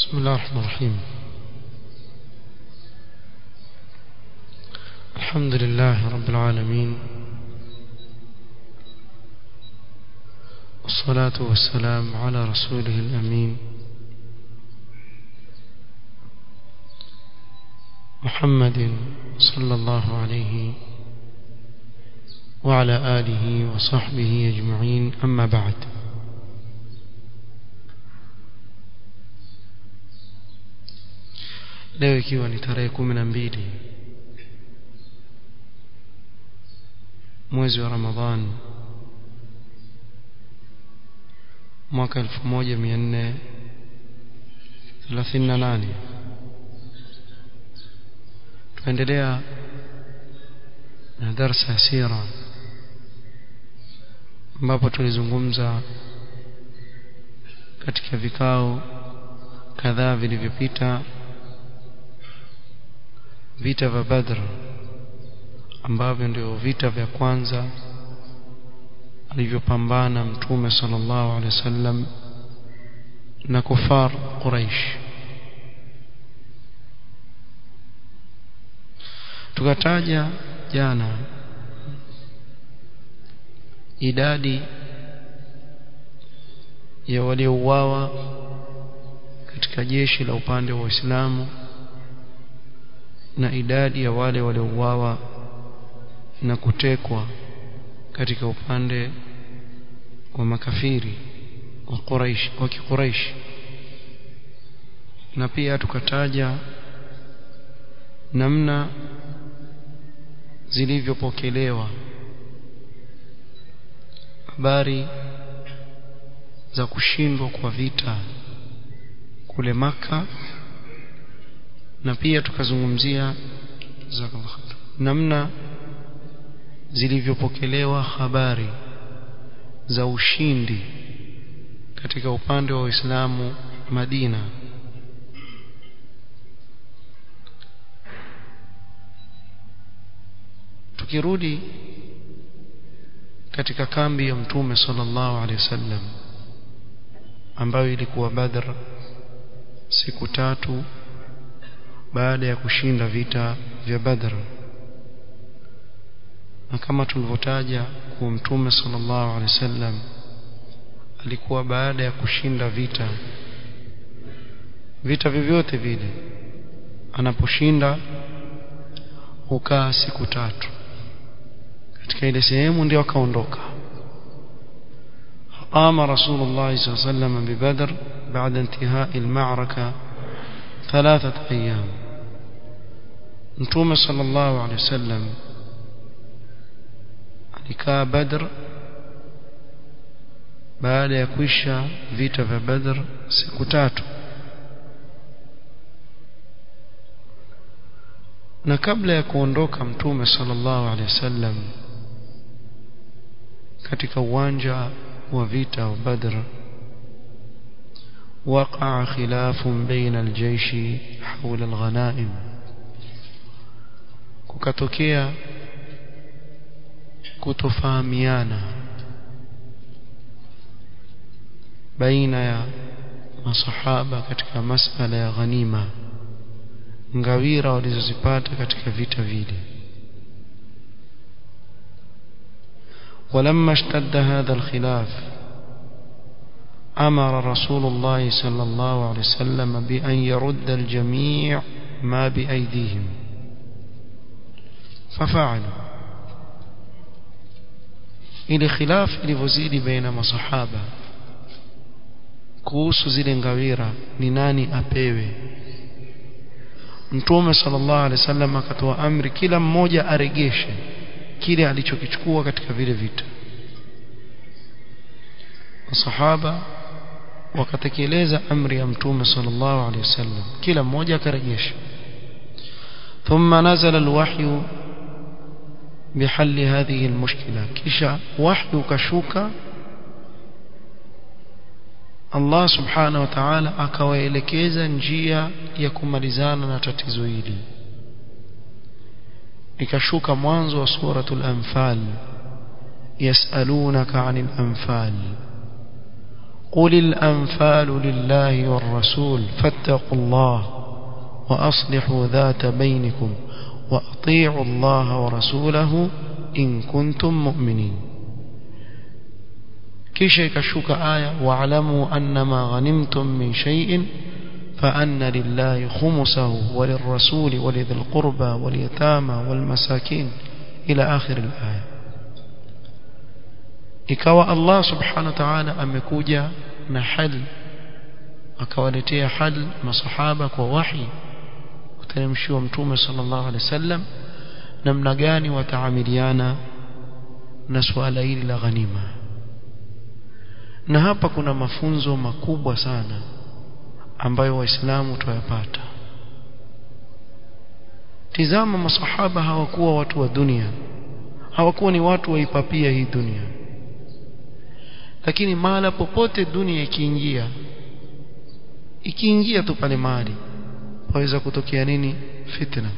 بسم الله الرحمن الرحيم الحمد لله رب العالمين والصلاة والسلام على رسوله الأمين محمد صلى الله عليه وعلى آله وصحبه أجمعين أما بعد leo ikiwa ni tarehe kumi na mbili mwezi wa ramadhan mwaka elfu moja mia nne thelathini na nane tunaendelea na darsa ya sira ambapo tulizungumza katika vikao kadhaa vilivyopita vita vya Badr ambavyo ndio vita vya kwanza alivyopambana mtume sallallahu alaihi wasallam na kufar Quraish tukataja jana idadi ya waliouawa katika jeshi la upande wa Uislamu na idadi ya wale waliouawa na kutekwa katika upande wa makafiri wa Quraish wa Quraish na pia tukataja namna zilivyopokelewa habari za kushindwa kwa vita kule maka na pia tukazungumzia namna zilivyopokelewa habari za ushindi katika upande wa Uislamu Madina tukirudi katika kambi ya mtume sallallahu alaihi wasallam ambayo ilikuwa Badr siku tatu baada ya kushinda vita vya Badr na kama tulivyotaja kuwa mtume sallallahu alaihi wasallam alikuwa baada ya kushinda vita vita vyovyote vile anaposhinda hukaa siku tatu katika ile sehemu ndio akaondoka قام رسول الله صلى الله عليه وسلم ببدر بعد انتهاء المعركة ثلاثة أيام mtume sallallahu alaihi wasallam alikaa Badr baada ya kuisha vita vya Badr siku tatu na kabla ya kuondoka mtume sallallahu alaihi wasallam katika uwanja wa vita wa Badr وقع خلاف بين الجيش حول الغنائم kukatokea kutofahamiana baina ya masahaba katika masala ya ghanima ngawira walizozipata katika vita vile ولما اشتد هذا الخلاف أمر رسول الله صلى الله عليه وسلم بأن يرد الجميع ما بأيديهم ففعلوا ile khilaf ilivyozidi baina masahaba kuhusu zile ngawira ni nani apewe mtume sallallahu alaihi wasallam akatoa amri kila mmoja aregeshe kile alichokichukua katika vile vita masahaba wakatekeleza amri ya mtume sallallahu alaihi wasallam kila mmoja akarejesha thumma nazala alwahyu بحل هذه المشكلة كشا وحي كشوكا Allah subhanahu wa ta'ala akawaelekeza njia ya kumalizana na tatizo hili ikashuka mwanzo wa suratul anfal yasalunaka 'anil anfal قل الأنفال لله والرسول فاتقوا الله وأصلحوا ذات بينكم وأطيعوا الله ورسوله إن كنتم مؤمنين kisha ikashuka aya wa'lamu annama ghanimtum min shay'in fa anna lillahi khumsahu wa lirrasuli wa lidhil qurba wal yatama wal masakin ila akhir al-aya ikawa Allah subhanahu wa ta'ala amekuja na hal akawaletea hal masahaba kwa wahi kuteremshiwa mtume sallallahu alaihi wasallam namna gani wataamiliana na suala hili la ghanima na hapa kuna mafunzo makubwa sana ambayo waislamu tuyapata tizama masahaba hawakuwa watu wa dunia hawakuwa ni watu waipapia hii dunia lakini mahala popote dunia ikiingia ikiingia tu pale mahali waweza kutokea nini fitna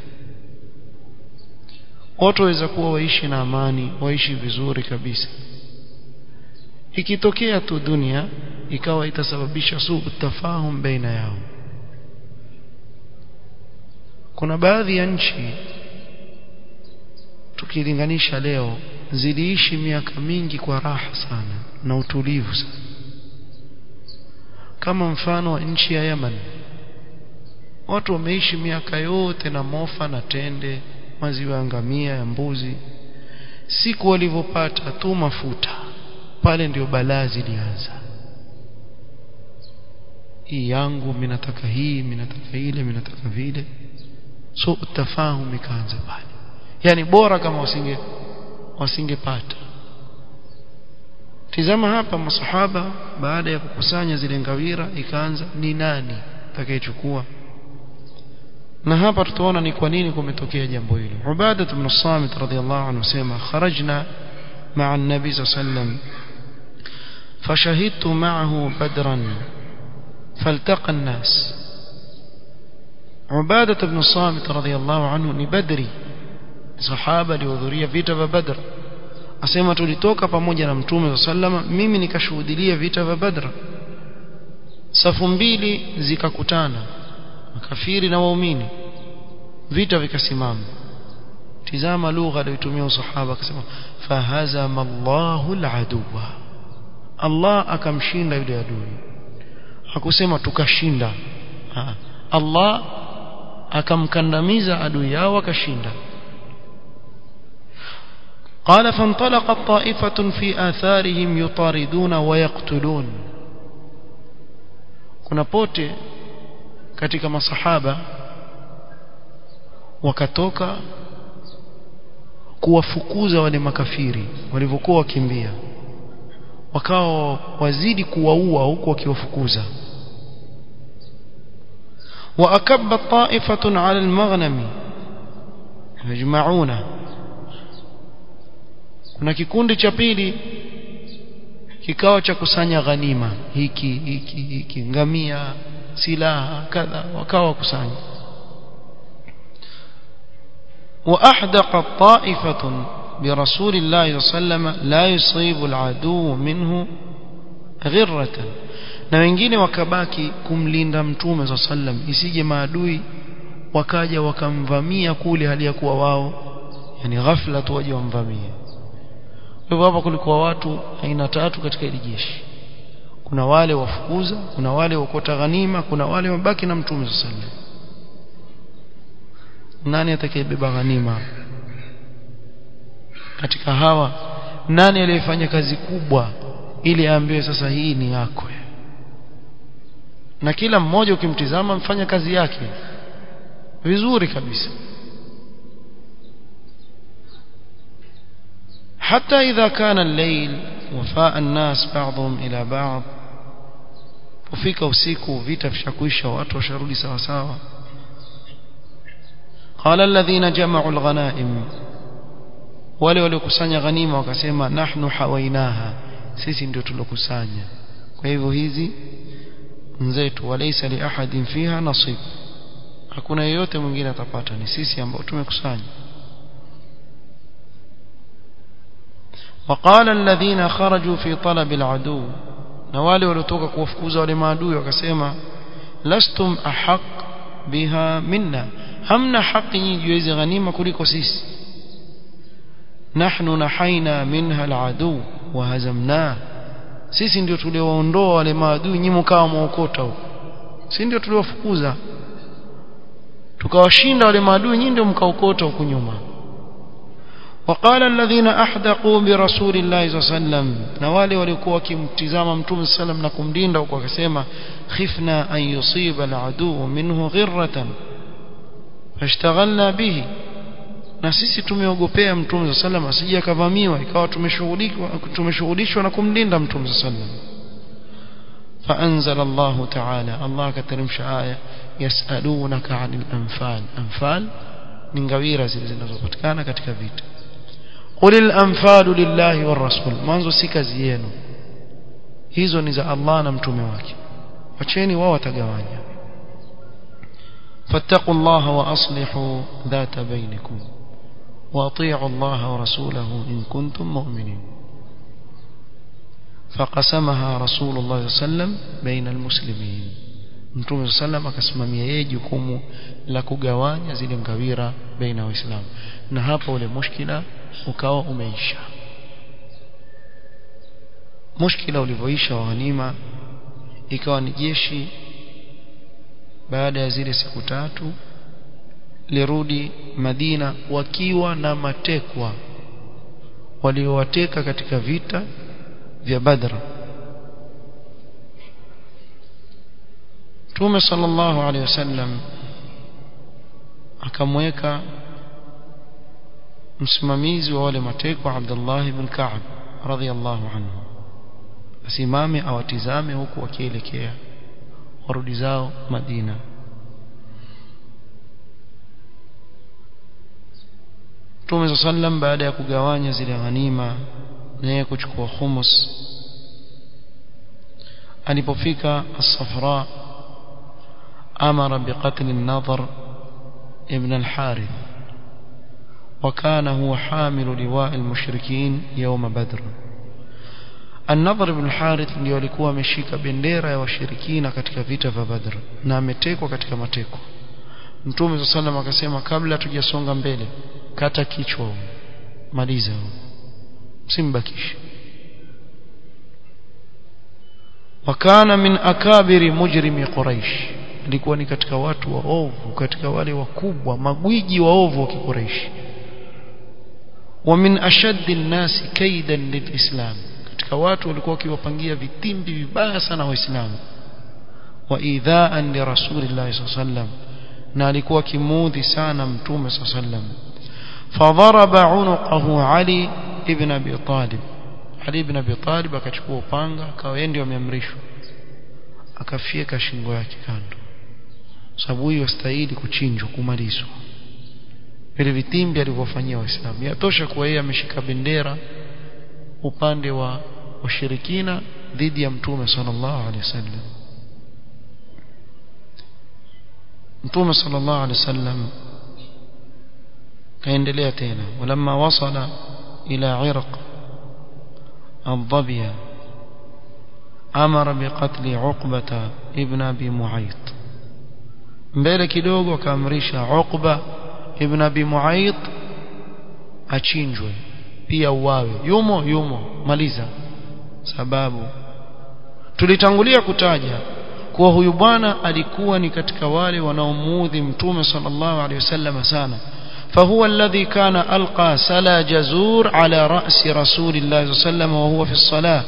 watu waweza kuwa waishi na amani waishi vizuri kabisa ikitokea tu dunia ikawa itasababisha suu tafahum baina yao kuna baadhi ya nchi tukilinganisha leo ziliishi miaka mingi kwa raha sana na utulivu sana kama mfano wa nchi ya Yemen watu wameishi miaka yote na mofa na tende maziwa ya ngamia ya mbuzi siku walivyopata tu mafuta pale ndio balaa zilianza hii yangu mimi nataka hii mimi nataka ile mimi nataka vile so utafahamu ikaanza pale yani bora kama wasinge wasingepata tizama hapa masahaba baada ya kukusanya zile ngawira ikaanza ni nani atakayechukua na hapa tutaona ni kwa nini kumetokea jambo hilo Ubada ibn Samit radhiyallahu anhu sema kharajna مع النبي صلى الله عليه وسلم فشهدت معه بدرا فالتقى الناس عبادة بن الصامت رضي الله عنه ni badri sahaba alihudhuria vita vya badr asema tulitoka pamoja na mtume sallama mimi nikashuhudia vita vya badr safu mbili zikakutana makafiri na waumini vita vikasimama tizama lugha aliyotumia usahaba akasema fahazama Allahu al-aduwa Allah akamshinda yule adui hakusema tukashinda ha. Allah akamkandamiza adui yao akashinda قال فانطلقت طائفة في آثارهم يطاردون ويقتلون kuna pote katika masahaba wakatoka kuwafukuza wale makafiri walivyokuwa wakimbia wakawa wazidi kuwaua huku wakiwafukuza وأكب طائفة على المغنم يجمعون kuna kikundi cha pili kikawa cha kusanya ghanima hiki hiki hiki ngamia silaha kadha wakawa kusanya وأحدقت طائفة برسول الله صلى الله عليه وسلم لا يصيب العدو منه غرة na wengine wakabaki kumlinda mtume za sallam isije maadui wakaja wakamvamia kule hali ya kuwa wao yani ghafla tu waje wamvamie kwa hivyo hapa kulikuwa watu aina tatu katika ile jeshi kuna wale wafukuza kuna wale wakota ghanima kuna wale wabaki na mtume za sallam nani atakayebeba ghanima katika hawa nani aliyefanya kazi kubwa ili aambiwe sasa hii ni yako na kila mmoja ukimtizama mfanya kazi yake vizuri kabisa حتى إذا كان الليل وفاء الناس بعضهم إلى بعض وفيك usiku vita vishakuisha watu washarudi sawa sawa قال الذين جمعوا الغنائم wale waliokusanya ghanima wakasema nahnu hawainaha sisi ndio tulokusanya kwa hivyo hizi nzetu walaysa li ahadin fiha nasib hakuna yeyote mwingine atapata ni sisi ambao tumekusanya وقال الذين خرجوا في طلب العدو na wale waliotoka kuwafukuza wale maadui wakasema lastum ahaq biha minna hamna haki nyinyi juu hizi ghanima kuliko sisi nahnu nahaina minha aladu wa hazamna sisi ndio tuliowaondoa wale maadui nyinyi mkawa mwaokota huko sisi ndio tuliowafukuza tukawashinda wale maadui nyinyi ndio mkaokota huko nyuma وقال الذين احدقوا برسول الله صلى الله عليه وسلم na wale walikuwa wakimtizama mtume sallam na kumlinda huko akasema khifna an yusiba aladu minhu ghirratan fashtaghalna bihi na sisi tumeogopea mtume sallam asije akavamiwa ikawa tumeshughulishwa tumeshughulishwa na kumlinda mtume sallam فأنزل الله تعالى الله كترمش آية يسألونك عن الأنفال أنفال من غويرة zinazopatikana katika vita قل الأنفال لله والرسول mwanzo si kazi yenu hizo ni za Allah na mtume wake wacheni wao watagawanya فاتقوا الله وأصلحوا ذات بينكم وأطيعوا الله ورسوله إن كنتم مؤمنين فقسمها رسول الله صلى الله عليه وسلم بين المسلمين mtume sallam akasimamia yeye jukumu la kugawanya zile ngawira baina waislamu na hapo ule mushkila ukawa umeisha mushkila ulivyoisha wa ghanima ikawa ni jeshi baada ya zile siku tatu lirudi Madina wakiwa na matekwa waliowateka katika vita vya Badr Mtume sallallahu alaihi wasallam akamweka msimamizi wa wale matekwa Abdullah ibn Ka'b radhiyallahu anhu asimame awatizame huku wakielekea warudi zao Madina Mtume sallam baada ya kugawanya zile ghanima na yeye kuchukua khumus alipofika as-Safra amara biqatl an-Nadhr ibn al-Harith وكان هو حامل لواء المشركين يوم بدر النضر بن الحارث ndio alikuwa ameshika bendera ya washirikina katika vita vya Badr na ametekwa katika mateko Mtume sallam akasema kabla tujasonga mbele kata kichwa maliza msimbakishe wakana min akabiri mujrimi quraish alikuwa ni katika watu waovu katika wale wakubwa magwiji waovu wa kiquraish wa min ashaddi nnasi kaidan lilislam katika watu walikuwa wakiwapangia vitimbi vibaya sana waislamu wa idhaan li rasulillahi sallam na alikuwa kimuudhi sana mtume sallam fadharaba unuqahu ali ibn abi talib ali ibn abi talib akachukua upanga akawa yeye ndio ameamrishwa akafyeka shingo yake kando sababu hiyo stahili kuchinjwa kumalizwa vile vitimbi alivyofanyia waislamu yatosha kuwa yeye ameshika bendera upande wa washirikina dhidi ya mtume sallallahu alaihi wasallam mtume sallallahu alaihi wasallam kaendelea tena walamma wasala ila irq الضبية أمر بقتل عقبة ابن أبي معيط mbele kidogo akaamrisha Uqba ibn Abi Muayt achinjwe pia uwawe yumo yumo maliza sababu tulitangulia kutaja kuwa huyu bwana alikuwa ni katika wale wanaomuudhi mtume sallallahu alaihi wasallam sana فهو الذي كان ألقى سلا جزور على رأس رسول الله صلى الله عليه وسلم وهو في الصلاة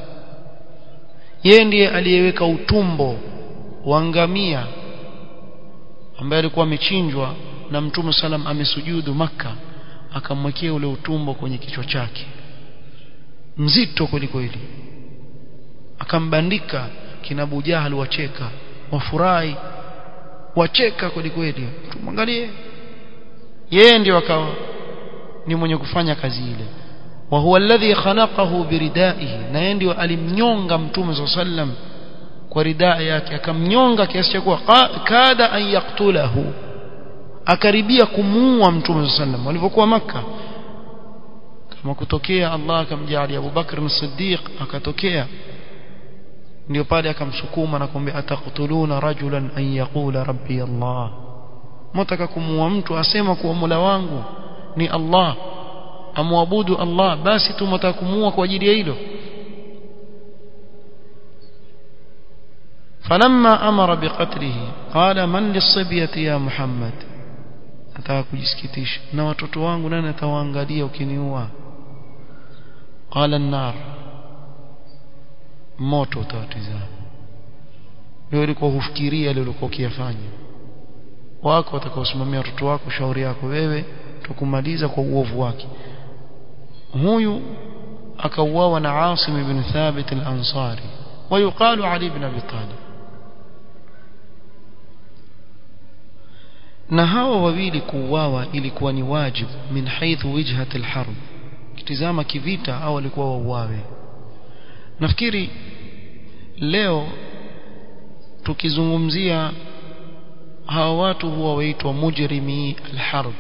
yeye ndiye aliyeweka utumbo wa ngamia ambaye alikuwa amechinjwa na mtume salam amesujudu maka akamwekea ule utumbo kwenye kichwa chake mzito kweli kweli akambandika kina Abu Jahal wacheka wafurahi wacheka kweli kweli tumwangalie yeye ndio akawa ni mwenye kufanya kazi ile wa huwa alladhi khanaqahu biridaihi na yeye ndio alimnyonga mtume sallam kwa ridaa yake akamnyonga kiasi cha kuwa kada an yaktulahu akaribia kumuua mtume sallam walipokuwa maka kama kutokea Allah akamjalia Abu Bakr as-Siddiq akatokea ndio pale akamsukuma na kumwambia ataqtuluna rajulan an yaqula rabbi Allah mtaka kumuua mtu asema kuwa Mola wangu ni Allah amwabudu Allah basi tu mtaka kumuua kwa ajili ya hilo فلما أمر بقتله قال من للصبية يا محمد ataka kujisikitisha na watoto wangu nani atawaangalia ukiniua qala an-nar moto utatizama wewe ulikuwa hufikiria ile ulikuwa ukiyafanya wako watakaosimamia watoto wako shauri yako wewe tukumaliza kwa uovu wake huyu akauawa na Asim ibn Thabit al-Ansari ويقال علي بن ابي طالب na hawa wawili kuuawa ilikuwa ni wajibu min haithu wijhat alharb kitizama kivita au walikuwa wauawe nafikiri leo tukizungumzia hawa watu huwa waitwa mujrimi alharb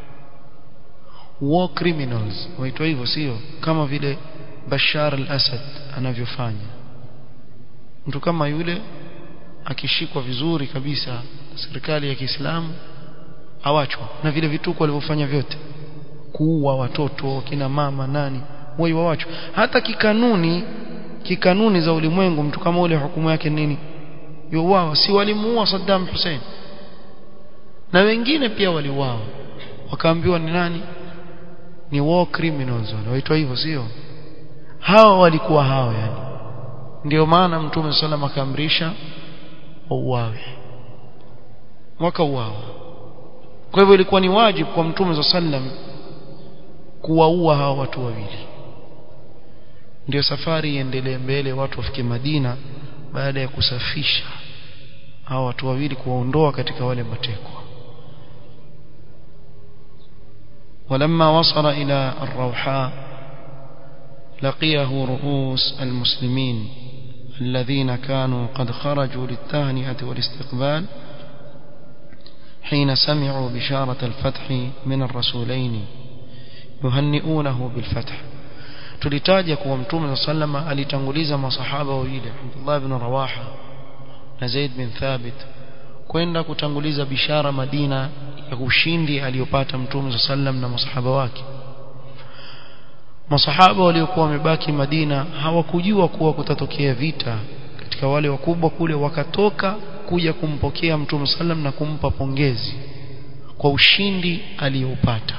war criminals waitwa hivyo sio kama vile Bashar al-Assad anavyofanya mtu kama yule akishikwa vizuri kabisa serikali ya Kiislamu awachwa na vile vituko walivyofanya vyote kuua watoto kina mama nani wao wawachwa hata kikanuni kikanuni za ulimwengu mtu kama ule hukumu yake nini yuwao si walimuua Saddam Hussein na wengine pia waliuawa wakaambiwa ni nani ni war criminals wanaitwa hivyo sio hao walikuwa hao yani ndio maana mtume sallam akaamrisha wauawe wakauawa kwa hivyo ilikuwa ni wajibu kwa mtume sallam kuwaua hao watu wawili ndio safari iendelee mbele watu wafike Madina baada ya kusafisha hao watu wawili kuwaondoa katika wale matekwa ولما وصل إلى الروحاء لقيه رؤوس المسلمين الذين كانوا قد خرجوا للتهنئة والاستقبال حين سمعوا بشارة الفتح من الرسولين يهنئونه بالفتح tulitaja kuwa mtume sa salama alitanguliza masahaba wawili Abdullah ibn Rawaha na Zaid bin Thabit kwenda kutanguliza bishara Madina ya ushindi aliyopata mtume sa sallam na masahaba wake masahaba waliokuwa wamebaki Madina hawakujua kuwa kutatokea vita katika wale wakubwa kule wakatoka kuja kumpokea mtume sallam na kumpa pongezi kwa ushindi aliyoupata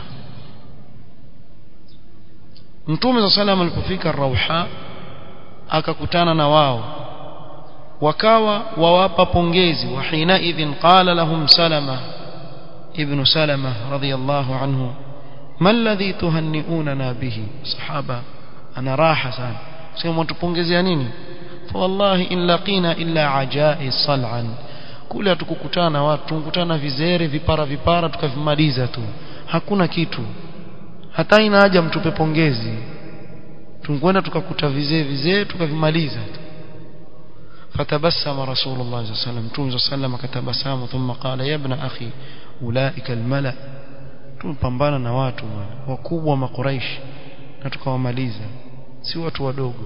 mtume sallam alipofika Rauha akakutana na wao wakawa wawapa pongezi wa hina idhin qala lahum salama ibn salama radiyallahu anhu ما الذي تهنئوننا به صحابة أنا راحة سان سيما تبونجزي نيني فوالله إن لقينا إلا عجائز صلعا kule tukukutana watu tukutana vizere vipara vipara tukavimaliza tu hakuna kitu hata ina haja mtupe pongezi tunkwenda tukakuta vizee vizee tukavimaliza tu fatabassama rasulullah sallallahu alaihi wasallam mtume sallam akatabasamu thumma qala ya ibn akhi ulaika almala tumepambana na watu wakubwa wa makuraish na tukawamaliza si watu wadogo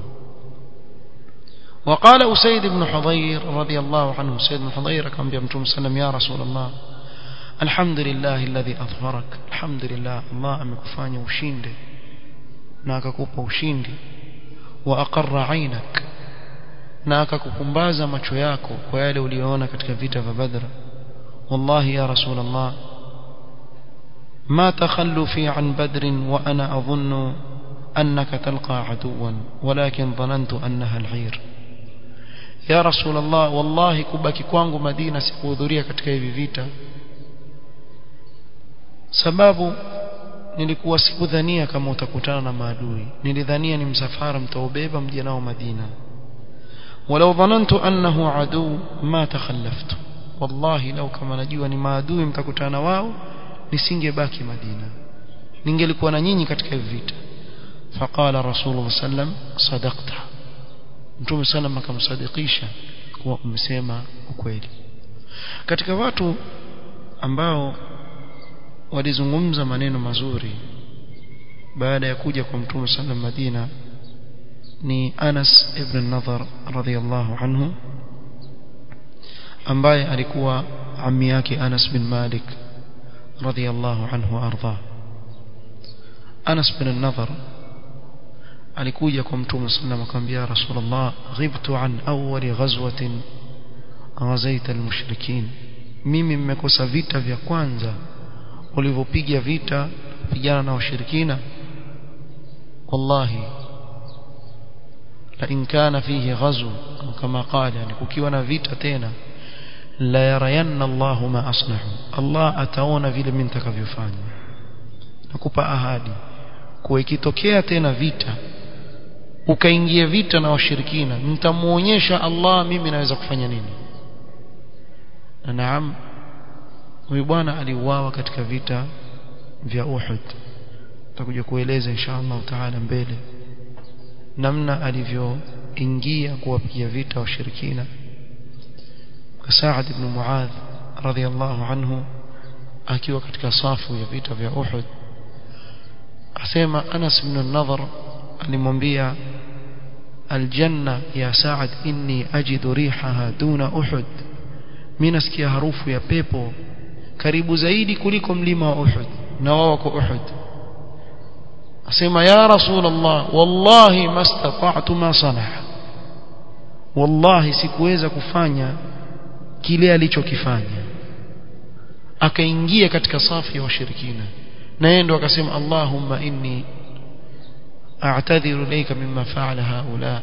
وقال أسيد بن حضير رضي الله عنه أسيد بن حضير كان بيمتم سلم يا رسول الله الحمد لله الذي أظهرك الحمد لله الله أمكفاني وشيندي ناككوب وشيندي وأقر عينك ناككوبمبازا macho yako kwa yale uliyoona katika vita vya Badr wallahi ya rasul Allah ما تخلفي عن بدر وأنا أظن أنك تلقى عدوا ولكن ظننت أنها العير يا رسول الله والله كبaki kwangu Madina sikuhudhuria katika hivi vita sababu nilikuwa sikudhania kama utakutana na maadui nilidhania ni msafara mtaubeba mje nao Madina ولو ظننت أنه عدو ما تخلفت والله لو كما najua ni maadui mtakutana wao nisingebaki Madina ningelikuwa na nyinyi katika hivi vita faqala rasulullah sallam sadaqta mtume sallam akamsadikisha kuwa umesema ukweli katika watu ambao walizungumza maneno mazuri baada ya kuja kwa mtume sallam Madina ni Anas ibn Nadhar radhiyallahu anhu ambaye alikuwa ammi yake Anas bin Malik radhiyallahu anhu arda Anas bin Nadhar alikuja kwa mtume sallam akamwambia rasulullah ghibtu an awwali ghazwatin ghazaita almushrikin mimi mmekosa vita vya kwanza ulivyopiga vita pigana na washirikina wallahi la in kana fihi ghazw kama qala yani kukiwa na vita tena la yarayanna Allah ma asnahu Allah ataona vile mimi nitakavyofanya nakupa ahadi kuwa ikitokea tena vita ukaingia vita na washirikina nitamuonyesha Allah mimi naweza kufanya nini na naam huyu bwana aliuawa katika vita vya Uhud tutakuja kueleza insha Allah taala mbele namna alivyoingia kuwapigia vita washirikina Saad ibn Muadh radhiyallahu anhu akiwa katika safu ya vita vya Uhud asema Anas ibn an-Nadhr alimwambia aljanna ya Saad inni ajidu rihaha duna Uhud mimi nasikia harufu ya pepo karibu zaidi kuliko mlima wa Uhud na wao wako Uhud asema ya rasulullah wallahi mastata'tu ma sanaa wallahi sikuweza kufanya kile alichokifanya akaingia katika safu ya washirikina na yeye ndo akasema allahumma inni a'tadhiru ilayka mimma fa'ala haula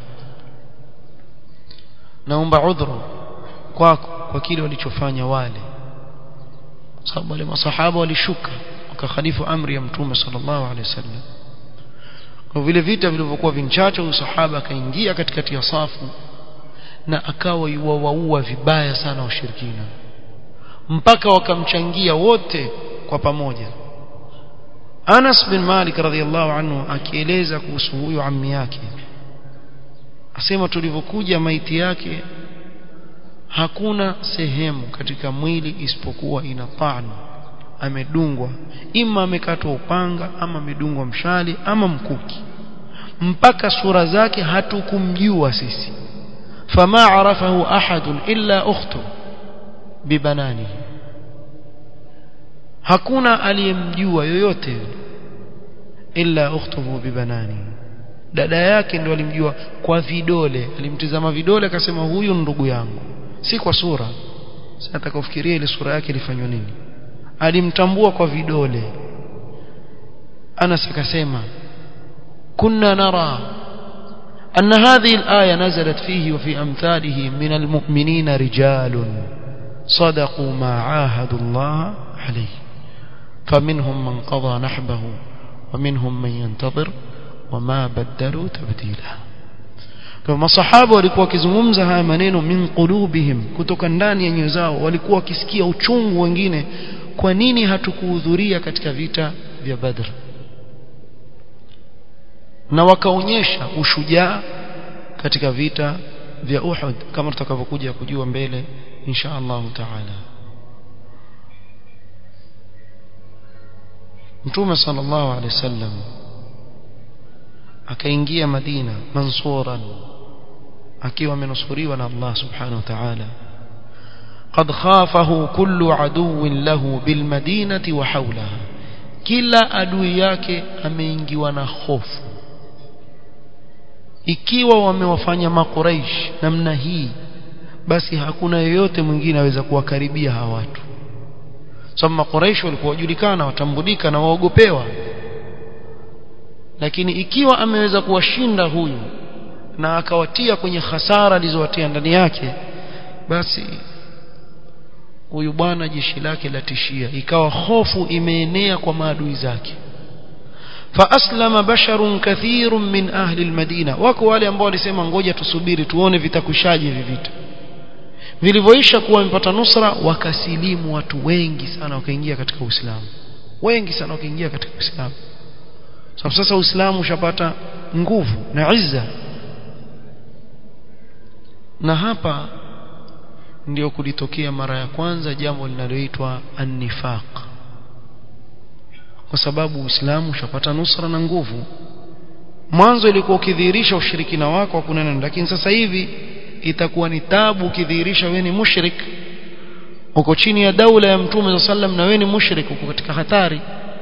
naomba udhuru kwako kwa kile walichofanya wale sababu wale masahaba walishuka wakakhalifu amri ya mtume sallallahu alaihi wasallam kwa vile vita vilivyokuwa vinchache huyu sahaba akaingia katikati ya safu na akawa yuwaua vibaya sana washirikina mpaka wakamchangia wote kwa pamoja Anas bin Malik radhiallahu anhu akieleza kuhusu huyu ammi yake asema tulivyokuja maiti yake hakuna sehemu katika mwili isipokuwa ina taan amedungwa ima amekatwa upanga ama amedungwa mshali ama mkuki mpaka sura zake hatukumjua sisi fama arafahu ahadun illa ukhtu bibananihi hakuna aliyemjua yoyote illa ukhtuhu bibanani dada yake ndo alimjua kwa vidole alimtizama vidole akasema huyu ndugu yangu si kwa sura sasa atakafikiria ile sura yake ilifanywa nini alimtambua kwa vidole Anas akasema kunna nara أن هذه الآية نزلت فيه وفي أمثاله من المؤمنين رجال صدقوا ما عاهدوا الله عليه فمنهم من قضى نحبه ومنهم من ينتظر وما بدلوا تبديلا kama masahaba walikuwa wakizungumza haya maneno min qulubihim kutoka ndani ya nyoyo zao walikuwa wakisikia uchungu wengine kwa nini hatukuhudhuria katika vita vya Badr na wakaonyesha ushujaa katika vita vya Uhud kama tutakavyokuja kujua mbele insha Allah taala Mtume sallallahu alaihi wasallam akaingia Madina mansuran akiwa amenusuriwa na Allah subhanahu wa ta'ala قد خافه كل عدو له بالمدينة وحولها kila adui yake ameingiwa na hofu ikiwa wamewafanya makuraish namna hii basi hakuna yeyote mwingine aweza kuwakaribia hawa watu sababu makuraish walikuwa wajulikana watambulika na waogopewa lakini ikiwa ameweza kuwashinda huyu na akawatia kwenye hasara alizowatia ndani yake basi huyu bwana jeshi lake latishia ikawa hofu imeenea kwa maadui zake فاسلم بشر كثير من اهل المدينه wako wale ambao walisema ngoja tusubiri tuone vitakushaje hivi vita vilivyoisha kuwa wamepata nusra wakasilimu watu wengi sana wakaingia katika Uislamu wengi sana wakaingia katika Uislamu sababu sasa Uislamu ushapata nguvu na izza na hapa ndio kulitokea mara ya kwanza jambo linaloitwa an-nifaq kwa sababu Uislamu ushapata nusra na nguvu mwanzo ilikuwa ukidhihirisha ushirikina wako hakuna neno lakini sasa hivi itakuwa ni tabu ukidhihirisha wewe ni mushrik uko chini ya daula ya mtume sallam na wewe ni mushrik uko katika hatari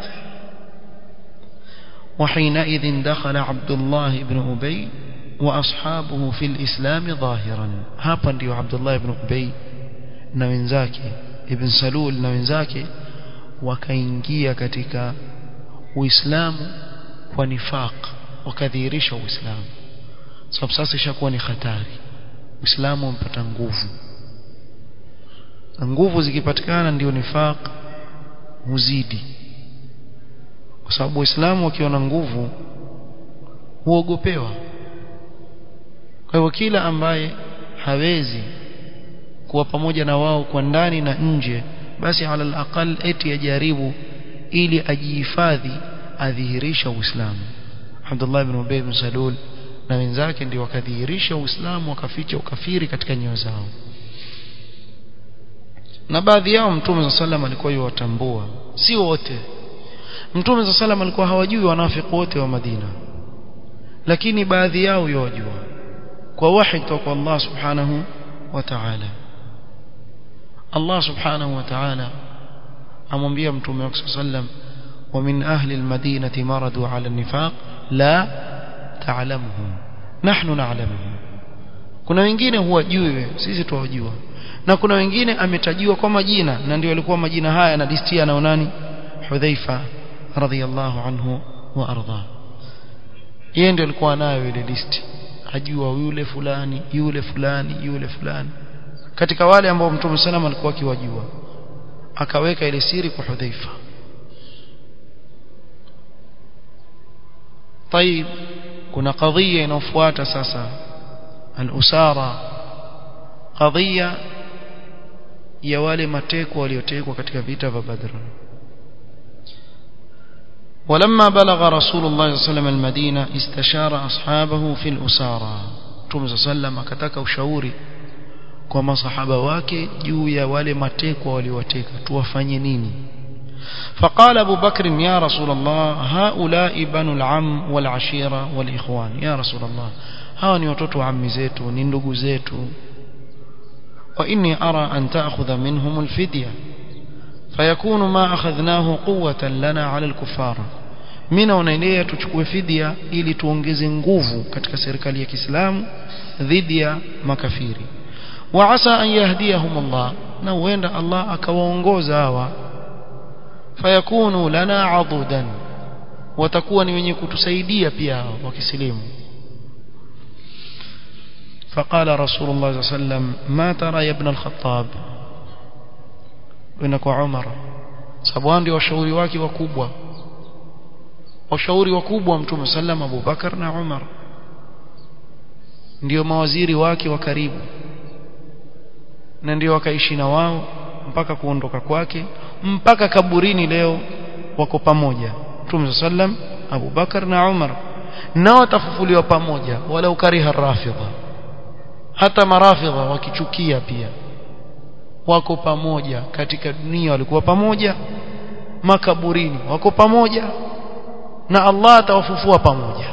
وحينئذ دخل عبد الله بن أبي وأصحابه في الإسلام ظاهرا hapa ndio Abdullah ibn Ubay na wenzake ibn Salul na wenzake wakaingia katika Uislamu kwa nifaq wakadhihirisha Uislamu sababu sasa ishakuwa ni hatari Uislamu umpata nguvu na nguvu zikipatikana ndio nifaq huzidi kwa sababu Uislamu wakiwa na nguvu huogopewa kwa hivyo kila ambaye hawezi kuwa pamoja na wao kwa ndani na nje basi ala alaqal eti ajaribu ili ajihifadhi adhihirisha Uislamu Abdullah ibn Ubay ibn Salul na wenzake ndio wakadhihirisha Uislamu wakaficha ukafiri katika nyoyo zao na baadhi yao Mtume sallam alikuwa yuwatambua si wote Mtume sallam alikuwa hawajui wanafiki wote wa Madina lakini baadhi yao yuwajua kwa wahi kutoka kwa Allah subhanahu wa ta'ala Allah subhanahu wa ta'ala amwambia mtume wake sallam wa min ahli almadinati maradu ala an-nifaq la ta'lamuhum nahnu na'lamuhum kuna wengine huwajui sisi tuwajua na kuna wengine ametajiwa kwa majina na ndio alikuwa majina haya na listia na nani Hudhaifa radhiyallahu anhu wa arda yeye ndio alikuwa nayo ile listi ajua yule fulani yule fulani yule fulani katika wale ambao mtume sallam alikuwa akiwajua akaweka ile siri kwa Hudhaifa طيب kuna kadhia inayofuata sasa al-usara kadhia ya wale mateko waliotekwa katika vita vya Badr ولما بلغ رسول الله صلى الله عليه وسلم المدينة استشار أصحابه في الأسارة Mtume صلى الله عليه وسلم akataka ushauri kwa masahaba wake juu ya wale matekwa waliowateka tuwafanye nini فقال أبو بكر يا رسول الله هؤلاء بنو العم والعشيرة والإخوان يا رسول الله hawa ni watoto wa ammi zetu ni ndugu zetu wa inni ara an ta'khudha minhum alfidya fayakunu ma akhadhnahu quwwatan lana 'ala al-kuffar mimi naonelea tuchukue fidia ili tuongeze nguvu katika serikali ya Kiislamu dhidi ya makafiri wa asa an yahdiyahum Allah na huenda Allah akawaongoza hawa fayakunu lana 'adudan watakuwa ni wenye kutusaidia pia wakisilimu فقال رسول الله صلى الله عليه وسلم ما ترى يا ابن الخطاب وإنك عمر sababu ndio washauri wake wakubwa washauri wakubwa mtume sallam Abu Bakar na Umar ndio mawaziri wake wa karibu na ndio wakaishi na wao mpaka kuondoka kwake mpaka kaburini leo wako pamoja mtume sallam Abu Bakar na Umar nao watafufuliwa pamoja wala ukariha rafidha hata marafidha wakichukia pia wako pamoja katika dunia walikuwa pamoja makaburini wako pamoja na Allah atawafufua pamoja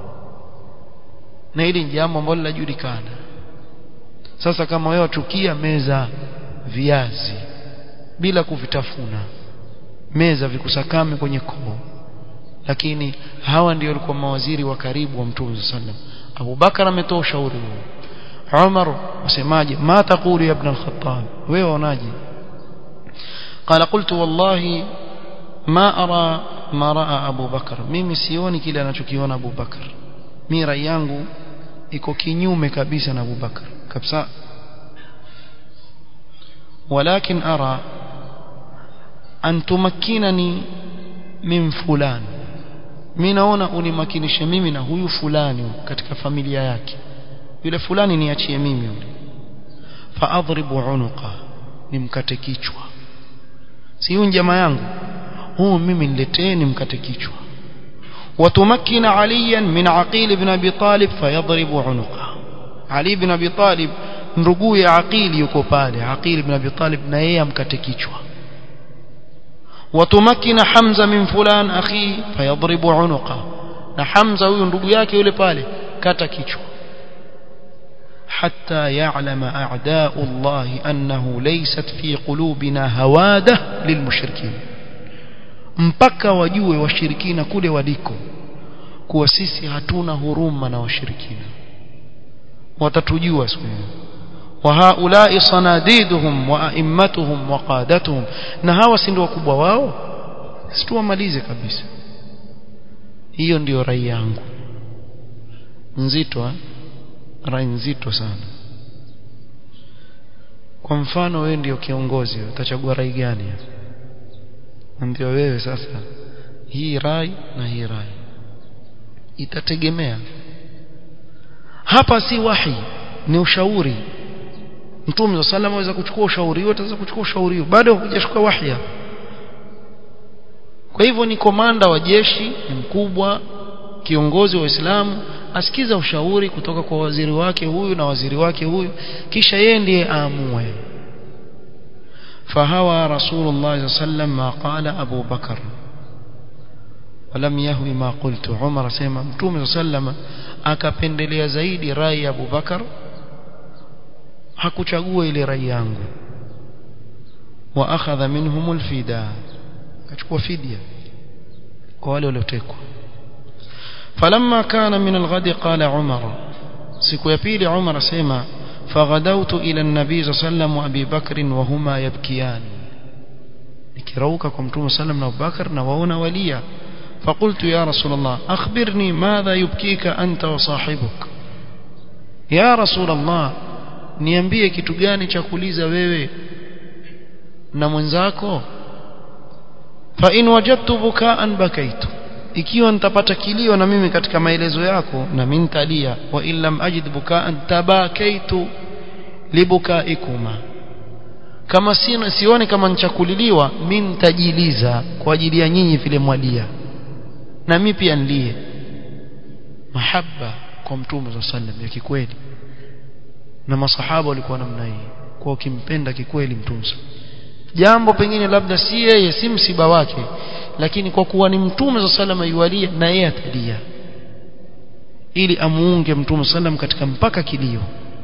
na hili ni jambo ambalo linajulikana sasa kama wewe wachukia meza viazi bila kuvitafuna meza vikusakame kwenye koo lakini hawa ndio walikuwa mawaziri wa karibu wa Mtume sallam Abu Bakar ametoa ushauri huo Umar wasemaje ma taqulu ya ibn al-Khattab wewe unaje قال قلت والله ما أرى ما رأى أبو بكر mimi sioni kile anachokiona Abu Bakar mimi rai yangu iko kinyume kabisa na Abu Bakar kabisa ولكن أرى أن تمكنني من فلان mimi naona unimakinishe mimi na huyu fulani katika familia yake yule fulani niachie mimi yule faadhribu unuqa nimkate kichwa si huyu jamaa yangu huu mimi niletee nimkate kichwa وتمكن عليا من عقيل بن ابي طالب فيضرب عنقه علي بن ابي طالب nduguye aqil yuko pale aqil ibn abi talib na yeye amkate kichwa وتمكن حمزه من فلان اخي فيضرب عنقه na Hamza huyu ndugu yake yule pale kata kichwa حتى يعلم أعداء الله أنه ليست في قلوبنا هوادة للمشركين mpaka wajue washirikina kule waliko kuwa sisi hatuna huruma na washirikina watatujua siku hiyo وهؤلاء صناديدهم وأئمتهم وقادتهم na hawa si ndio wakubwa wao situwamalize kabisa hiyo ndiyo rai yangu nzito ha? rai nzito sana kwa mfano wewe ndio kiongozi utachagua rai gani ndio wewe sasa hii rai na hii rai itategemea hapa si wahi ni ushauri mtume wa sallam aweza kuchukua ushauri huo ataweza kuchukua ushauri huo bado hujashuka wahya kwa hivyo ni komanda wa jeshi ni mkubwa kiongozi wa Uislamu asikiza ushauri kutoka kwa waziri wake huyu na waziri wake huyu kisha yeye ndiye aamue فهوى رسول الله صلى الله عليه وسلم ما قال أبو بكر ولم يهوي ما قلت عمر سيما متوم صلى الله عليه وسلم akapendelea zaidi rai ya Abu Bakar hakuchagua ile rai yangu wa akhadha minhum alfida akachukua fidia kwa wale waliotekwa falamma kana min alghadi qala umar siku ya pili umar asema فغدوت إلى النبي صلى الله عليه وسلم وأبي بكر وهما يبكيان nikirauka kwa mtume sallam na Abubakar na waona walia فقلت يا رسول الله أخبرني ماذا يبكيك أنت وصاحبك يا رسول الله niambie kitu gani cha kuuliza wewe na mwenzako fa in wajadtu bukaan bakaitu ikiwa nitapata kilio na mimi katika maelezo yako na mimi nitalia wa in lam ajid bukaan tabakaitu libukaikuma kama sina sioni kama nichakuliliwa mimi nitajiliza kwa ajili ya nyinyi vile mwalia na mimi pia nilie mahaba kwa mtume wa sallam ya kikweli na masahaba walikuwa namna hii kwa ukimpenda kikweli mtume jambo pengine labda si yeye si msiba wake lakini kwa kuwa ni mtume wa sallam yualia na yeye atalia ili amuunge mtume sallam katika mpaka kilio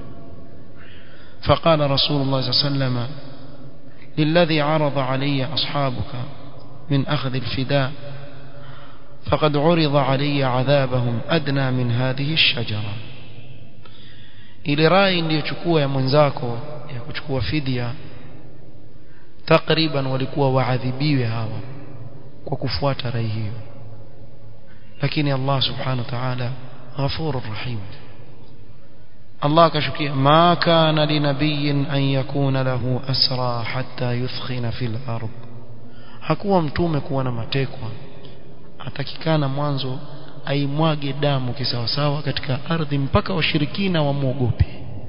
فقال رسول الله صلى الله عليه وسلم للذي عرض علي أصحابك من أخذ الفداء فقد عرض علي عذابهم أدنى من هذه الشجرة ile rai iliyochukua ya mwenzako ya kuchukua fidia takriban walikuwa waadhibiwe hawa kwa kufuata rai hiyo lakini Allah subhanahu wa ta'ala ghafurur rahim Allah akashukia ma kana linabiyyin an yakuna lahu asra hatta yuthkhina fil ard hakuwa mtume kuwa na matekwa atakikana mwanzo aimwage damu kisawasawa katika ardhi mpaka washirikina wamwogope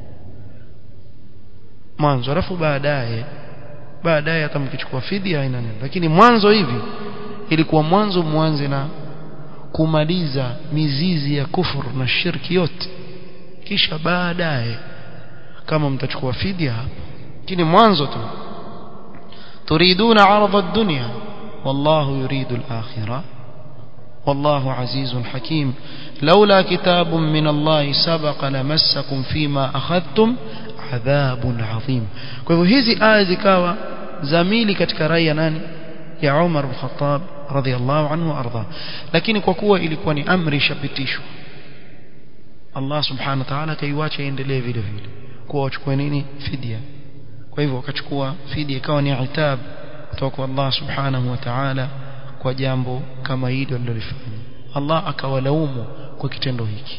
mwanzo alafu baadaye baadaye hata mkichukua fidia haina neno lakini mwanzo hivi ilikuwa mwanzo mwanze na kumaliza mizizi ya kufuru na shirki yote kisha baadaye kama mtachukua fidia hapa lakini mwanzo tu turiduna aradha ad-dunya wallahu yuridu al-akhirah والله عزيز حكيم لولا كتاب من الله سبق لمسكم فيما أخذتم عذاب عظيم kwa hivyo hizi aya zikawa zamili katika rai ya nani ya Umar bin Khattab radhiallahu anhu arda lakini kwa kuwa ilikuwa ni amri shapitishwa Allah subhanahu wa ta'ala kaiwacha iendelee vile vile kwa wachukue nini fidia kwa hivyo wakachukua fidia ikawa ni itab kutoka kwa Allah subhanahu wa ta'ala kwa jambo kama hili walilofanya Allah akawalaumu kwa kitendo hiki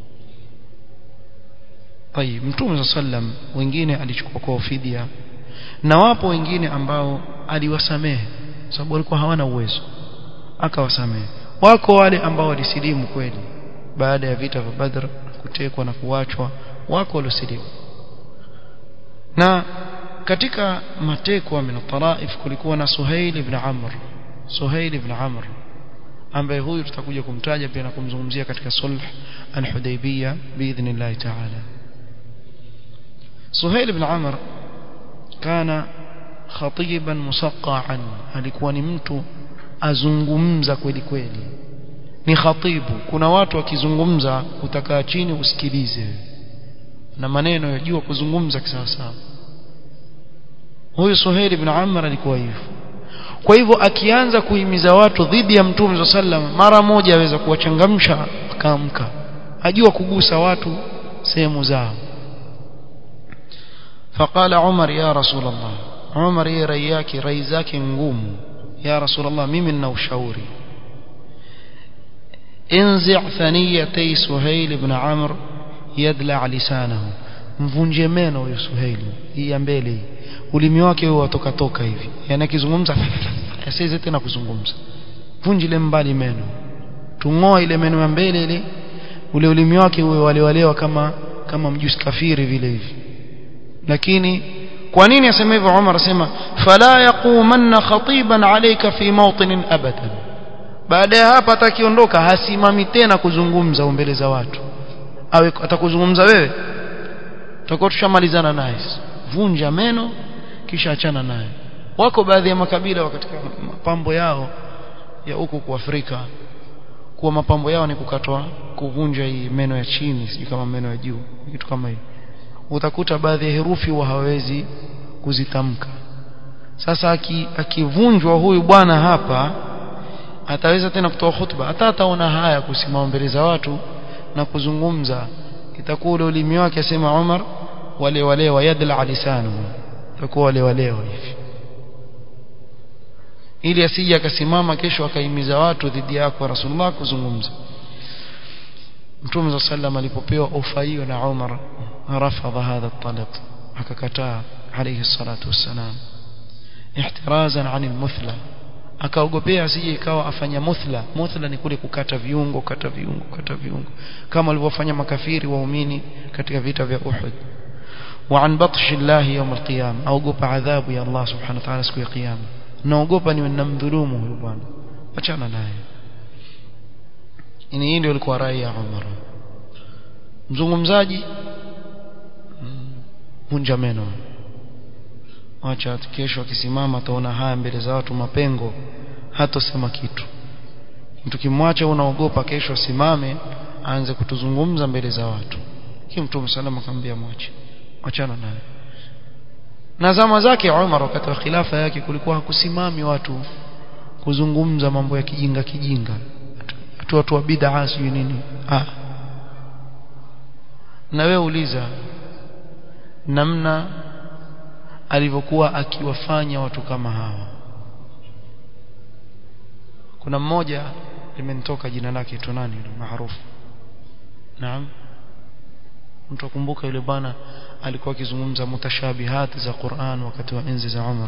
طيب mtume sallam wengine alichukua kwa fidia na wapo wengine ambao aliwasamehe sababu walikuwa hawana uwezo akawasamehe wako wale ambao walisilimu kweli baada ya vita vya Badr kutekwa na kuachwa wako waliosilimu na katika matekwa min taraif kulikuwa na Suhail ibn Amr Suhail ibn Amr ambaye huyu tutakuja kumtaja pia na kumzungumzia katika sulh al-Hudaybiyah biidhnillah ta'ala Suhail ibn Amr kana khatiban musaqqa'an alikuwa ni mtu azungumza kweli kweli ni khatibu kuna watu wakizungumza utakaa chini usikilize na maneno yajua kuzungumza kisawasawa huyu Suhail ibn Amr alikuwa hivyo kwa hivyo akianza kuhimiza watu dhidi ya mtume sallam mara moja aweza kuwachangamsha akaamka ajua kugusa watu sehemu zao فقال عمر يا رسول الله عمر يا رياكي rai zake ngumu ya رسول الله mimi nina ushauri انزع ثنيتي سهيل بن عمرو يدلع لسانه mvunje meno huyo Suhaili hii ya mbele hii ulimi wake huo watoka toka hivi yani akizungumza asiweze tena kuzungumza vunjile mbali meno tungoa ile meno ya mbele ile ule ulimi wake uwe walewalewa kama kama mjusi kafiri vile hivi lakini kwa nini asema hivyo Umar asema fala yaqumanna khatiban alayka fi mawtin abadan baada ya hapa atakiondoka hasimami tena kuzungumza mbele za watu awe atakuzungumza wewe tutakuwa tushamalizana naye vunja meno kisha achana naye wako baadhi ya makabila katika mapambo yao ya huku kwa Afrika kuwa mapambo yao ni kukatwa kuvunja hii meno ya chini sijui kama meno ya juu kitu kama hiyo utakuta baadhi ya herufi huwa hawezi kuzitamka sasa akivunjwa aki huyu bwana hapa ataweza tena kutoa hutuba hata ataona haya kusimama mbele za watu na kuzungumza itakuwa ule ulimi wake asema Umar wale wale wayadla lisanu itakuwa wale wale hivi ili asije akasimama kesho akaimiza watu dhidi yako Rasulullah kuzungumza Mtume sallam alipopewa ofa hiyo na Umar rafadha hadha talab akakataa alayhi salatu wassalam ihtirazan an almuthla akaogopea asije ikawa afanya muthla muthla ni kule kukata viungo kata viungo kata viungo kama walivyofanya makafiri waumini katika vita vya Uhud وعن بطش الله يوم القيامة أوقف عذاب يا الله سبحانه وتعالى سكو قيامة naogopa niwe namdhulumu huyu bwana achana naye ini hii ndio ilikuwa rai ya Umar mzungumzaji vunja meno acha kesho akisimama ataona haya mbele za watu mapengo hatosema kitu mtu kimwacha unaogopa kesho asimame aanze kutuzungumza mbele za watu hii mtume salama akamwambia mwache achana naye na zama zake Umar wakati wa khilafa yake kulikuwa hakusimami watu kuzungumza mambo ya kijinga kijinga watu watu wa bid'a sijui nini ah na wewe uliza namna alivyokuwa akiwafanya watu kama hawa kuna mmoja limenitoka jina lake tu nani yule maarufu naam mtu akumbuka yule bwana alikuwa akizungumza mutashabihat za Qur'an wakati wa enzi za Umar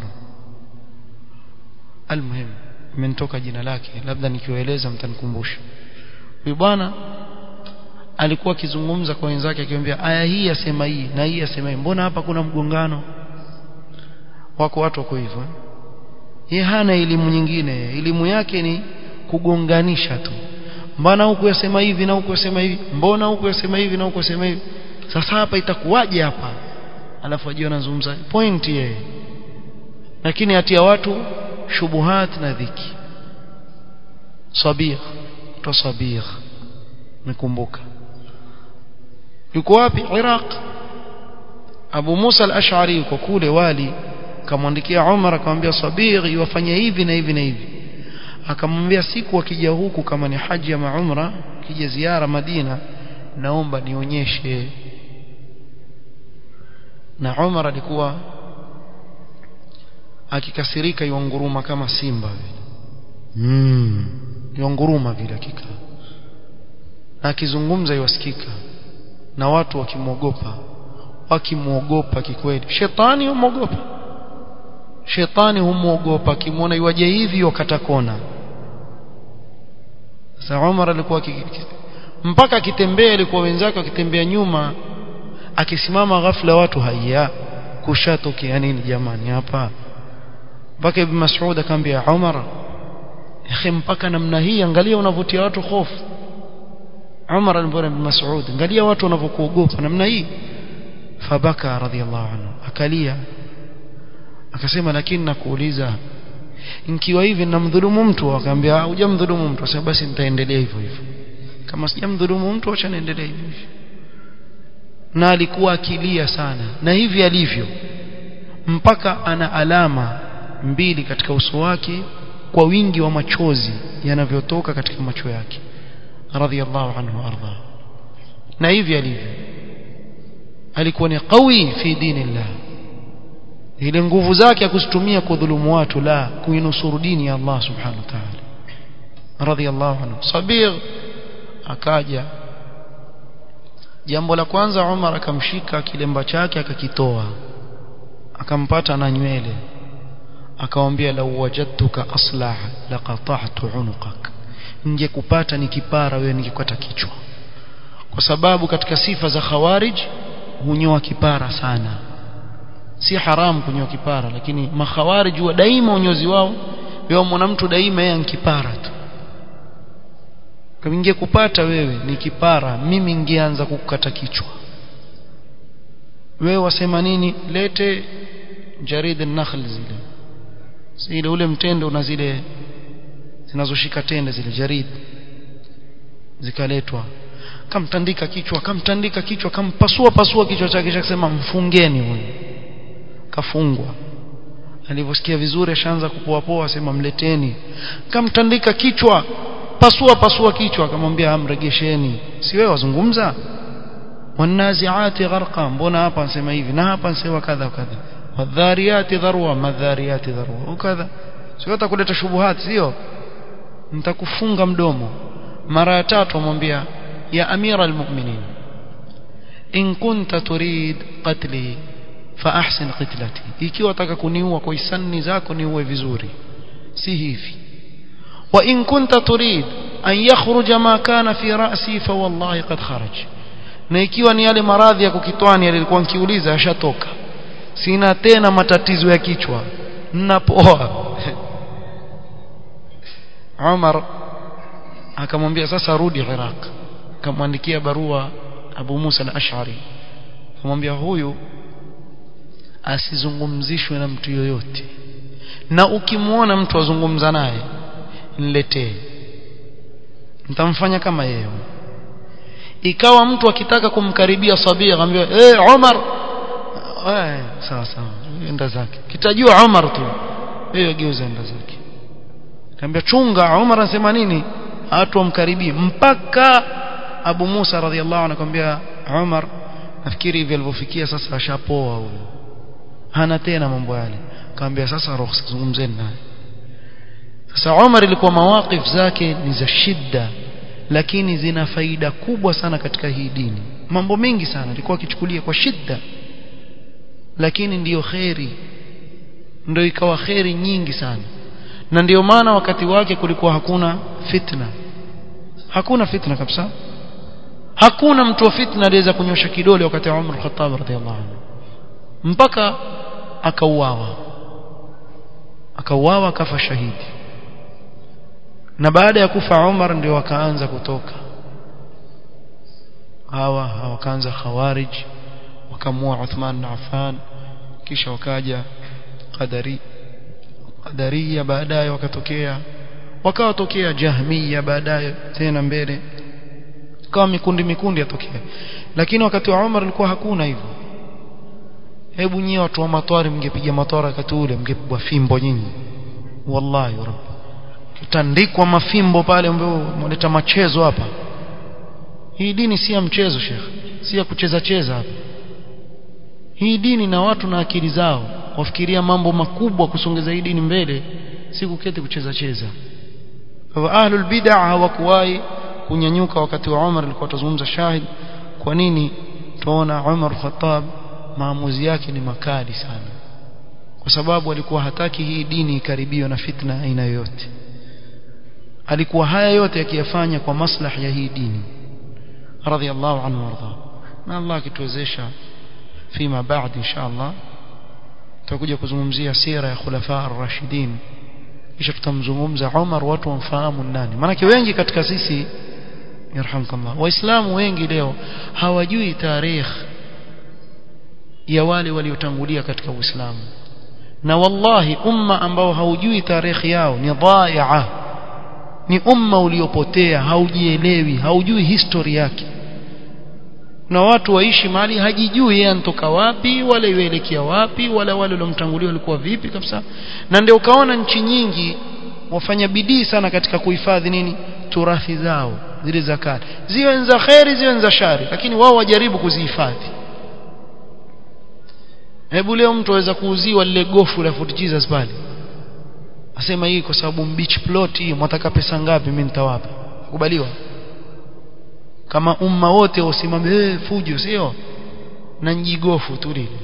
almuhim imenitoka jina lake labda nikiwaeleza mtanikumbusha huyu bwana alikuwa akizungumza kwa wenzake akimwambia aya hii yasema hii na hii yasema hii mbona hapa kuna mgongano wako watu wako hivyo yeye hana elimu nyingine elimu yake ni kugonganisha tu mbona huku yasema hivi na huku yasema hivi mbona huku yasema hivi na huku yasema hivi sasa hapa itakuwaje hapa alafu ajio anazungumza point yeye lakini atia watu shubuhat na dhiki sabir to sabir nikumbuka yuko wapi Iraq Abu Musa al-Ash'ari yuko kule wali akamwandikia Umar akamwambia sabir iwafanye hivi na hivi na hivi akamwambia siku akija huku kama ni haji ya umra kija ziara Madina naomba nionyeshe na Umar alikuwa akikasirika yonguruma kama simba vile mm yonguruma vile hakika na akizungumza iwasikika na watu wakimwogopa wakimwogopa kikweli shetani humwogopa shetani humwogopa akimwona iwaje hivi wakata kona sasa Umar alikuwa mpaka akitembea alikuwa wenzake wakitembea nyuma akisimama ghafla watu haya kushatokea nini jamani hapa mpaka ibn Mas'ud akamwambia Umar akhi mpaka namna hii angalia unavutia watu hofu Umar alimwambia ibn Mas'ud angalia watu wanavyokuogopa namna hii fabaka radhiallahu anhu akalia akasema lakini nakuuliza nikiwa hivi namdhulumu mtu akaambia hujamdhulumu mtu sasa basi nitaendelea hivyo hivyo kama sijamdhulumu mtu acha niendelee hivyo hivyo na alikuwa akilia sana na hivi alivyo mpaka ana alama mbili katika uso wake kwa wingi wa machozi yanavyotoka katika macho yake radhiallahu anhu arda na hivi alivyo alikuwa ni qawi fi dinillah ile nguvu zake akuzitumia kudhulumu watu la kuinusuru dini ya Allah subhanahu wa ta'ala radhiallahu anhu sabir akaja jambo la kwanza Umar akamshika kilemba chake akakitoa akampata na nywele akamwambia lau wajadtuka aslah laqata'tu unuqak ningekupata nikipara wewe ningekata kichwa kwa sababu katika sifa za khawarij hunyoa kipara sana si haramu kunyoa kipara lakini makhawarij wa daima unyozi wao wao mwana mtu daima yeye ankipara tu kama kupata wewe ni kipara mimi ningeanza kukata kichwa wewe wasema nini lete jarid an-nakhl zile zile ule mtende una zile zinazoshika tende zile jarid zikaletwa kamtandika kichwa kamtandika kichwa kampasua pasua kichwa chake kisha kusema mfungeni huyu kafungwa alivyosikia vizuri ashaanza kupoa poa asema mleteni kamtandika kichwa pasua pasua kichwa akamwambia amregesheni si wewe wazungumza wanaziati gharqa mbona hapa anasema hivi na hapa anasema kadha kadha wadhariyati dharwa madhariyati dharwa ukadha sio utakuleta shubuhati sio nitakufunga mdomo mara ya tatu amwambia ya amira almu'minin in kunta turid qatli fa ahsin qitlati ikiwa unataka kuniua kwa hisani zako niue vizuri si hivi wa in kunta turid an yakhruja ma kana fi ra'si fa wallahi qad kharaj na ikiwa ni yale maradhi ya kukitwani yalikuwa nikiuliza yashatoka sina tena matatizo ya kichwa ninapoa Umar akamwambia sasa rudi Iraq akamwandikia barua Abu Musa al-Ash'ari akamwambia huyu asizungumzishwe na mtu yoyote na ukimwona mtu azungumza naye niletee nitamfanya kama yeye ikawa mtu akitaka kumkaribia Sabia akamwambia eh hey, Umar eh sawa sawa enda zake kitajua Umar tu yeye geuza enda zake akamwambia chunga Umar anasema nini watu wamkaribie mpaka Abu Musa radhiallahu anhu akamwambia Umar nafikiri hivi alivyofikia sasa ashapoa huyo hana tena mambo yale akamwambia sasa ruhusa zungumzeni naye sasa Umar ilikuwa mawaqif zake ni za shida lakini zina faida kubwa sana katika hii dini mambo mengi sana alikuwa akichukulia kwa shida lakini ndiyo kheri ndio ikawa kheri nyingi sana na ndiyo maana wakati wake kulikuwa hakuna fitna hakuna fitna kabisa hakuna mtu wa fitna aliweza kunyosha kidole wakati wa Umar Khattab radhiallahu anhu mpaka akauawa akauawa akafa shahidi na baada ya kufa Umar ndio wakaanza kutoka hawa wakaanza khawarij wakamua Uthman na Affan kisha wakaja qadari qadariya baadaye wakatokea wakawatokea jahmiya baadaye tena mbele kama mikundi mikundi yatokea lakini wakati wa Umar ilikuwa hakuna hivyo hebu nyie watu wa matwari mngepiga matwara wakati ule mngepigwa fimbo nyinyi wallahi rabbi kitandikwa mafimbo pale ambao mleta machezo hapa hii dini si ya mchezo shekh si ya kucheza cheza hapa hii dini na watu na akili zao wafikiria mambo makubwa kusongeza hii dini mbele si kuketi kucheza cheza kwa ahlul bid'ah hawakuwahi kunyanyuka wakati wa Umar alikuwa tuzungumza shahid kwa nini tuona Umar Khattab maamuzi yake ni makali sana kwa sababu alikuwa hataki hii dini ikaribiwe na fitna aina yoyote alikuwa haya yote akiyafanya kwa maslahi ya hii dini radhiallahu anhu warda na Allah akituwezesha fima baad inshallah tutakuja kuzungumzia sira ya khulafa ar-rashidin kisha tutamzungumza Umar watu wamfahamu nani maana wengi katika sisi yarhamkallah waislamu wengi leo hawajui tarikh ya wale waliotangulia katika uislamu na wallahi umma ambao haujui tarehe yao ni dhaia ni umma uliopotea haujielewi haujui history yake na watu waishi mahali hajijui yeye anatoka wapi wala yuelekea wapi wala wale waliomtangulia walikuwa vipi kabisa na ndio ukaona nchi nyingi wafanya bidii sana katika kuhifadhi nini turathi zao zile za kale ziwe za kheri ziwe za shari lakini wao wajaribu kuzihifadhi hebu leo mtu aweza kuuziwa lile gofu la Fort Jesus pale asema hii kwa sababu beach plot hii mwataka pesa ngapi mimi nitawapa kubaliwa kama umma wote usimame eh fujo sio na njigofu tu lile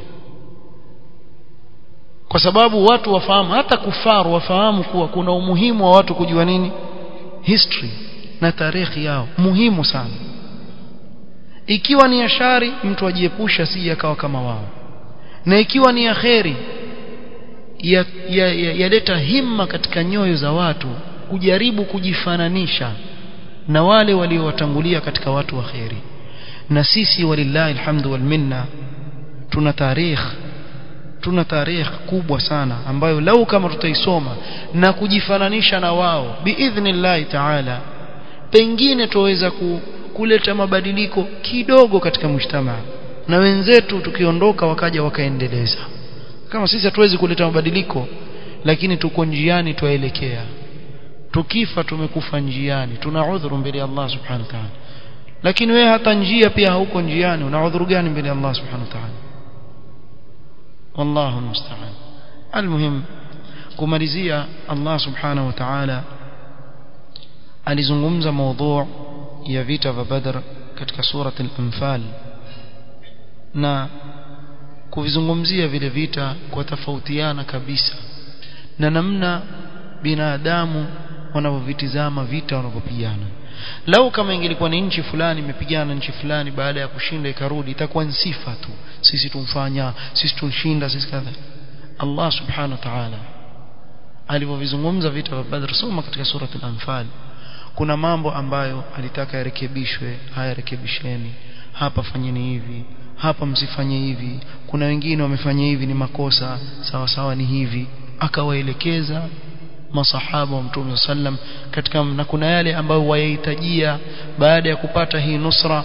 kwa sababu watu wafahamu hata kufaru wafahamu kuwa kuna umuhimu wa watu kujua nini history na tarehe yao muhimu sana ikiwa ni ashari mtu ajiepusha si akawa kama wao na ikiwa ni ya kheri yaleta ya, ya, ya himma katika nyoyo za watu kujaribu kujifananisha na wale waliowatangulia katika watu wa kheri na sisi walillahi alhamdu wal minna tuna tarikh tuna tarikh kubwa sana ambayo lau kama tutaisoma na kujifananisha na wao biidhnillahi taala pengine tuweza ku, kuleta mabadiliko kidogo katika mujtamaa na wenzetu tukiondoka wakaja wakaendeleza kama sisi hatuwezi kuleta mabadiliko lakini tuko njiani twaelekea tukifa tumekufa njiani tuna udhuru mbele ya Allah subhanahu wa ta'ala lakini wewe hata njia pia hauko njiani una udhuru gani mbele ya Allah subhanahu wa ta'ala wallahu musta'an almuhim kumalizia Allah subhanahu wa ta'ala alizungumza mada ya vita vya Badr katika surat al-Anfal na kuvizungumzia vile vita kwa tofautiana kabisa na namna binadamu wanavyovitizama vita wanavyopigana lau kama ingelikuwa ni nchi fulani imepigana nchi fulani baada ya kushinda ikarudi itakuwa ni sifa tu sisi tumfanya sisi tunshinda sisi kadha Allah subhanahu wa ta'ala alivyovizungumza vita vya Badr soma katika surat al-Anfal kuna mambo ambayo alitaka yarekebishwe haya rekebisheni hapa fanyeni hivi hapa msifanye hivi kuna wengine wamefanya hivi ni makosa sawa sawa ni hivi akawaelekeza masahaba wa mtume sallam katika na kuna yale ambayo wayahitajia baada ya kupata hii nusra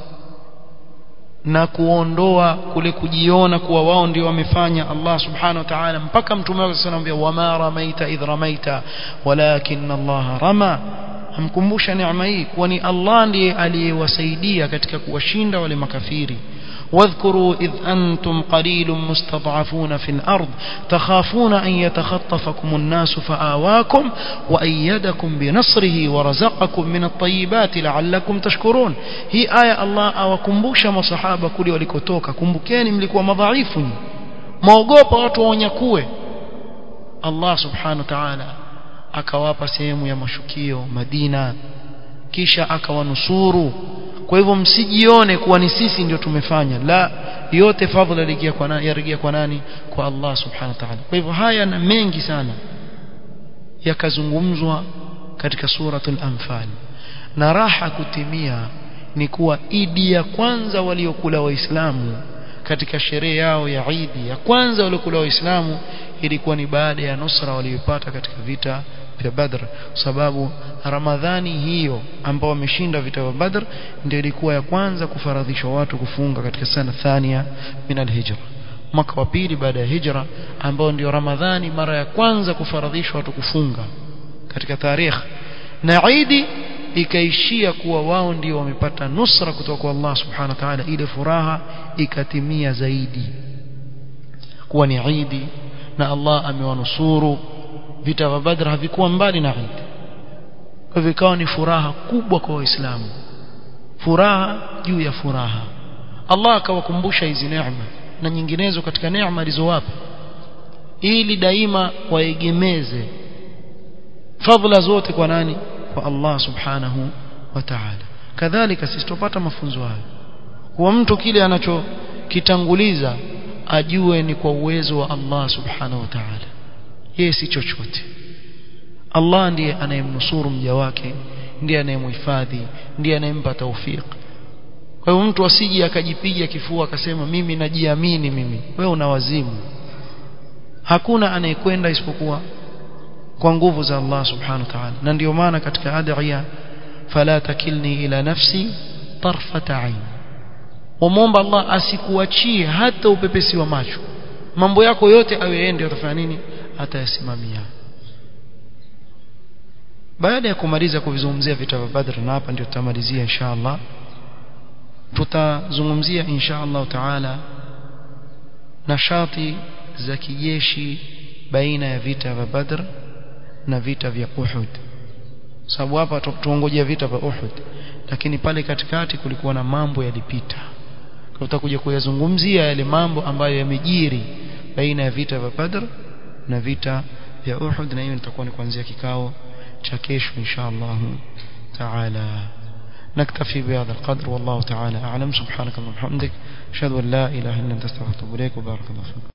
na kuondoa kule kujiona kuwa wao ndio wamefanya Allah subhanahu wa ta'ala mpaka mtume wake anamwambia wama ramaita idh ramaita walakin Allah rama amkumbusha neema hii kuwa ni Allah ndiye aliyewasaidia katika kuwashinda wale makafiri واذكروا إذ أنتم قليل مستضعفون في الأرض تخافون أن يتخطفكم الناس فآواكم وأيدكم بنصره ورزقكم من الطيبات لعلكم تشكرون هي آية الله أوكمبوش مصحابة كل ولكتوك كمبكين ملكوا مضاعيف موقوبة وتوانيكوه الله سبحانه وتعالى akawapa sehemu ya mashukio Madina kisha akawanusuru kwa hivyo msijione kuwa ni sisi ndio tumefanya la yote fadhila yarejea kwa nani yarejea kwa nani kwa Allah subhanahu wa ta'ala kwa hivyo haya na mengi sana yakazungumzwa katika suratul anfal na raha kutimia ni kuwa idi ya kwanza waliokula waislamu katika sherehe yao ya idi ya kwanza waliokula waislamu ilikuwa ni baada ya nusra waliyopata katika vita vya Badr sababu Ramadhani hiyo ambao wameshinda vita vya Badr ndio ilikuwa ya kwanza kufaradhishwa watu kufunga katika sana thania min al-hijra mwaka wa pili baada ya hijra ambao ndio Ramadhani mara ya kwanza kufaradhishwa watu kufunga katika tarehe na Idi ikaishia kuwa wao ndio wamepata nusra kutoka kwa Allah subhanahu wa ta'ala ile furaha ikatimia zaidi kuwa ni Idi na Allah amewanusuru vita vya Badr havikuwa mbali na Eid kwa vikawa ni furaha kubwa kwa waislamu furaha juu ya furaha Allah akawakumbusha hizi neema na nyinginezo katika neema alizowapa ili daima waegemeze fadhila zote kwa nani kwa Allah subhanahu wa ta'ala kadhalika sisi tupata mafunzo hayo kwa mtu kile anachokitanguliza ajue ni kwa uwezo wa Allah subhanahu wa ta'ala yeye si chochote Allah ndiye anayemnusuru mja wake ndiye anayemhifadhi ndiye anayempa taufik kwa hiyo mtu asije akajipiga kifua akasema mimi najiamini mimi wewe una wazimu hakuna anayekwenda isipokuwa kwa nguvu za Allah subhanahu wa ta'ala na ndio maana katika adhiya fala takilni ila nafsi tarfata ain wamwomba Allah asikuachie hata upepesi wa macho mambo yako yote awe yeye ndio atafanya nini atayasimamia baada ya kumaliza kuvizungumzia vita vya Badr na hapa ndio tutamalizia insha Allah tutazungumzia insha Allah taala nashati za kijeshi baina ya vita vya Badr na vita vya Uhud sababu hapa tuongojea vita vya Uhud lakini pale katikati kulikuwa na mambo yalipita kwa tutakuja kuyazungumzia yale mambo ambayo yamejiri baina ya vita vya Badr na vita vya Uhud na hiyo nitakuwa ni kuanzia kikao cha kesho insha Allah taala نكتفي بهذا القدر والله تعالى أعلم سبحانك اللهم وبحمدك أشهد أن لا إله إلا أنت استغفرك وبارك الله فيك